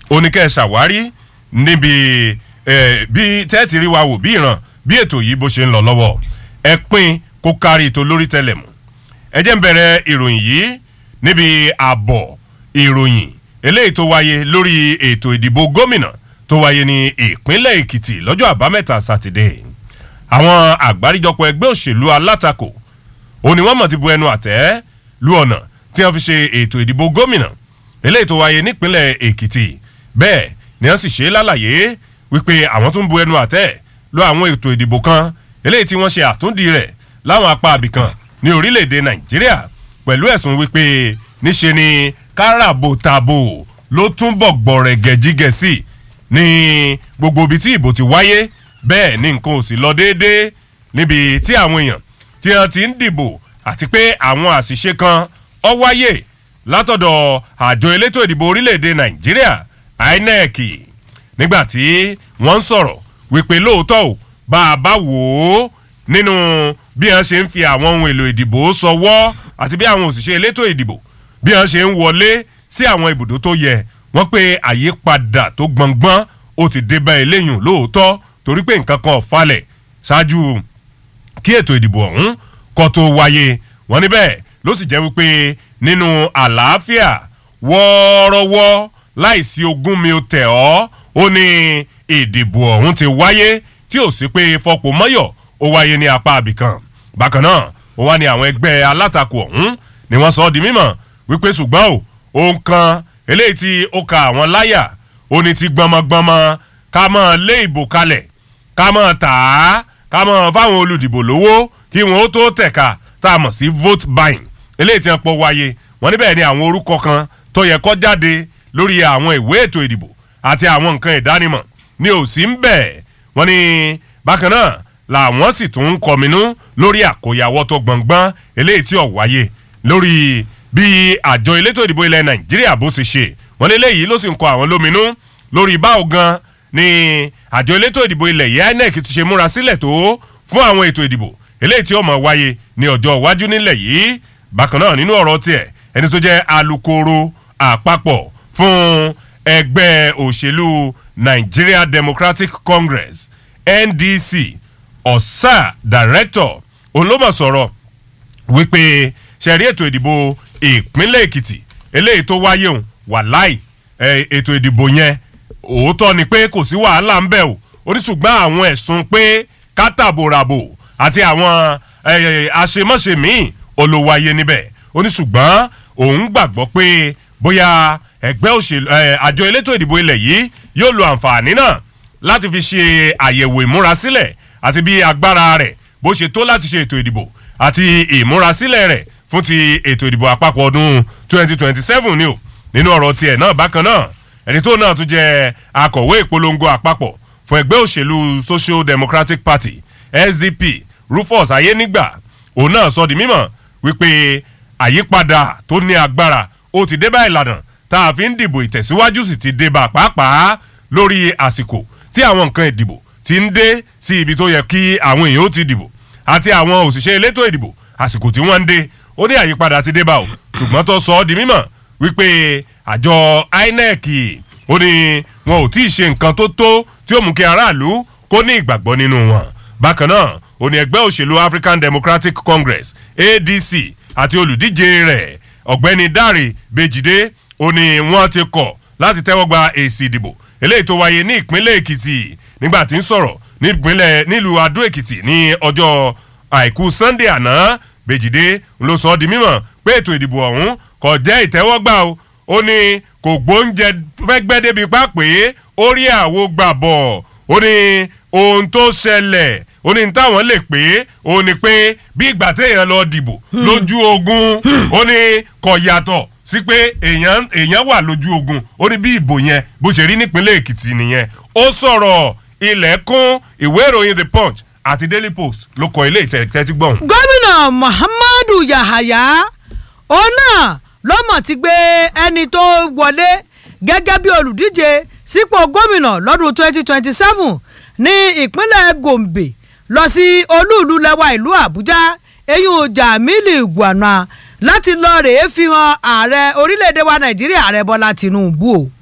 oníkẹ́ ṣàwárí níbi bí tẹ́ẹ̀tì rí wa wò bí ìran bí ètò yìí bó ṣe ń lọ lọ́wọ́ ẹ pín kó kárí ètò lórí tẹlẹmù ẹ jẹ́ ń bẹ̀rẹ̀ ìròyìn yìí níbi àbọ̀ ìròyìn eléyìí tó wáyé lórí ètò ìdìbò gómìnà tó wáyé ní ìpínlẹ̀ èkìtì lọ́jọ́ àbámẹ́ta sátidé àwọn àgbáríjọpọ̀ ẹgbẹ́ òṣèlú alátakò òní wọ́n mọ̀ ti bu ẹnu àtẹ́ lu ọ̀nà tí wọ́n fi ṣe ètò ìdìbò gómìnà eléyìí tó wáyé nípínlẹ̀ èkìtì bẹ́ẹ̀ ni wọ́n sì ṣe lálàyé wípé àwọn tún bu ẹnu àtẹ́ lu àwọn ètò ìdìbò kan eléyìí tí wọ́n ṣe àtúndì rẹ̀ láwọn apá abìkan ní orílẹ̀-èdè nàìjíríà pẹ̀lú ẹ̀sùn wípé níṣe ni káràbòtàbò ló túnbọ̀ gbọ̀rẹ̀gẹ̀ jígẹ̀ sí ní gbogbo ibi tí ìbò ti wáyé bẹ́ẹ̀ ni nǹkan ò sì lọ déédéé níbi tí àwọn èèyàn tí wọ́n ti ń dìbò àti pé àwọn àṣìṣe kan ọ wáyé látọ̀dọ̀ àjọ elétò ìdìbò orílẹ̀-èdè nàìjíríà inec nígbà tí wọ́n ń sọ̀rọ̀ wípé lóòótọ́ ò bá a bá wò ó nínú bí wọ́n ṣe ń fi àwọn ohun èlò ìdìbò sọwọ́ àti bí àwọn òṣìṣẹ́ elétò ìdìbò bí wọ́n ṣe ń wọlé sí àwọn ibùdó tó yẹ wọ́n pé àyípadà tó gbọ̀ngbọ́n ó ti dé bá eléyùn lóòótọ́ torí pé nǹkan kan falẹ̀ ṣáájú kí ètò ìdìbò ọ̀hún kọ́ tó wáyé wọ́n níbẹ̀ ló sì jẹ́ wípé nínú àlàáfíà wọ́ọ́rọ́wọ́ láìsí ogún mi ò tẹ̀ ọ́ ó ní ìdìbò ọ̀hún ti wáyé tí ò sí pé fọpọ̀ mọ́yọ̀ ó wáyé ní apá abìkan bákan náà ó wá ní àwọn ẹgbẹ́ alátakò ọ̀hún ni wọ́n sọ ọ́ di mímọ̀ wípé ṣùgbọ́n o ohun kan eléyìí tí ó ka àwọn láyà ó ní ti gbọmọgbọmọ ká mọ̀ lé ìbò kalẹ̀ ká mọ̀ tà á ká mọ̀ fáwọn olùdìbò lówó kí wọ́n ó tó tẹ̀ka tá a mọ̀ sí vote buying eléyìí tí wọ́n pọ̀ wáyé wọ́n níbẹ̀ ni àwọn orúkọ kan tó yẹ kọ́ jáde lórí àwọn ìwé ètò ìdìbò àti àwọn nǹkan ìdánimọ̀ ni ò sí ń bẹ̀ wọ́n ní bákan náà làwọn sì tún ń kọminú lórí àkóyawọ́ tó gbọ̀ngbọ́n eléyìí tí ò wáyé lórí bí àjọ elétò ìdìbò ilẹ̀ nàìjíríà bó ṣe ṣe wọ́n lé léyìí ló sì ń kọ àwọn lóminú lórí báwo gan ni àjọ elétò ìdìbò ilẹ̀ yìí inec ti ṣe múra sílẹ̀ tó fún àwọn ètò ìdìbò eléyìí tí ó mọ̀ wáyé ní ọjọ́ iwájú nílẹ̀ yìí bákan náà nínú ọ̀rọ̀ tiẹ̀ ẹni tó jẹ́ alukoro àpapọ̀ fún ẹgbẹ́ òṣèlú nigeria democratic congress ndc ọ̀sà director olómọ̀ sọ̀rọ̀ wípé ṣẹ̀rí ètò ìdìbò ìpínlẹ̀ èkìtì eléyìí tó wáyé òun wà láì ètò ìdìbò yẹn òótọ́ ni pé kò sí wàhálà ń bẹ̀ o oníṣùgbọ́n àwọn ẹ̀sùn pé kátàbòràbò àti àwọn àṣemọ́ṣe míì olówáyé níbẹ̀ oníṣùgbọ́n òun gbàgbọ́ pé bóyá ẹgbẹ́ òṣèlú àjọ elétò ìdìbò ilẹ̀ yìí yóò lo àǹfààní náà láti fi ṣe àyẹ̀wò ìmúrasílẹ̀ àti bí agbára rẹ̀ bó ṣe tó láti ṣe ètò ìdìbò àti ìmúrasílẹ̀ rẹ̀ fún ti ètò ìdìbò àpapọ̀ ọdún 2027 ni o nínú ọ̀rọ̀ tiẹ̀ náà bákan náà ẹni tó náà tún jẹ́ akọ̀wé ìpolongo àpapọ̀ fún ẹgbẹ́ òṣèlú social democratic party sdp rufus ayénígbà òun náà sọ di mímọ̀ wípé àyípadà tó ní agbára ó ti dé bá ìlànà tá a fi ń dìbò ìtẹ̀síwájú sì ti dé bá pàápàá lórí àsìkò tí àwọn nǹkan ìdìbò ti ń dé sí ibi tó yẹ kí àwọn èèyàn ó ti dìbò àti àwọn òṣìṣẹ́ elétò ìdìbò àsìkò tí wọ́n ń dé ó ní àyípadà ti dé bá o ṣùgbọ́n tó sọ ọ́ di mímọ̀ wípé àjọ inec ó ní wọn ò tí ì ṣe nǹkan tó tó tí ó mú kí aráàlú kó ní ìgbàgbọ́ nínú wọn bákan náà ó ní ẹgbẹ́ òṣèlú african democratic congress adc àti olùdíje rẹ̀ ọ̀gbẹ́ni dáre bèjìdé ó ní wọ́n ti kọ̀ láti tẹ́wọ́ gba èsì ìdìbò eléyìí tó wáyé ní ìpínlẹ̀ èkìtì nígbà tí ń sọ̀rọ̀ nípínlẹ̀ nílùú adó èkìtì ní ọjọ́ àìkú sunday àná bèjìdé ló sọ ọ́ di mímọ̀ pé ètò ìdìbò ọ̀hún kò jẹ́ ìtẹ́wọ́gbà o ó ní kò gbóúnjẹ fẹ́gbẹ́ débi pápẹ́ ó rí àwo gbà bọ̀ ó ní ohun tó ṣẹlẹ̀ ó ní táwọn lè pé ó ní pé bí ìgbà téèyàn lọ dìbò lójú ogun ó ní kò yàtọ̀ sí pé èèyàn èèyàn wà lójú ogun ó ní bí ìbò yẹn bó ṣe rí nípínlẹ̀ èkìtì nìyẹn ó sọ̀rọ̀ ilẹ̀kùn ìwé ìròyìn the punch àti daily post ló kọ ilé ìtẹ̀tẹ̀tí gbọ̀n. gómìnà muhammadu yahaya òun náà ló mọ̀ ti gbé ẹni tó wọlé gẹ́gẹ́ bí olùdíje sípò gómìnà lọ́dún 2027 ní ìpínlẹ̀ gombe lọ sí olúùlú lẹ́wà ìlú àbújá eyín jamilu gwana láti lọ rèé fi hàn ààrẹ orílẹ̀-èdè wa nàìjíríà ààrẹ bọ́lá tìǹbù o